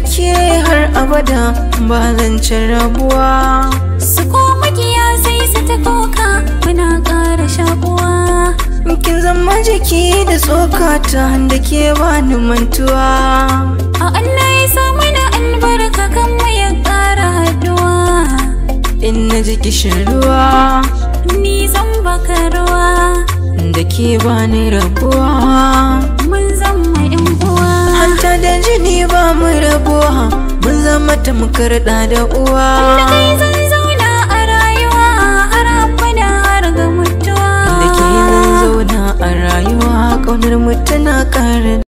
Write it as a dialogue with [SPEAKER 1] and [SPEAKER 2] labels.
[SPEAKER 1] ke har abada ba zan ci rabuwa
[SPEAKER 2] su ko makiya sai su ta koka muna ƙara shakuwa
[SPEAKER 1] kin zama jiki da tsokata da ke bani mantuwa
[SPEAKER 2] a Allah ya sa mana albarka kan mu ya ƙara haduwa
[SPEAKER 1] in na ji kishin ruwa
[SPEAKER 2] ni zan baka ruwa
[SPEAKER 1] da ke bani rabuwa
[SPEAKER 2] mun zama yan uwa
[SPEAKER 1] hanta da jini ba mu rabuwa mun zama tamkar da da uwa
[SPEAKER 2] da kai zan zauna a rayuwa har abada har ga mutuwa
[SPEAKER 1] da ke zan zauna a rayuwa ƙaunar mu tana ƙara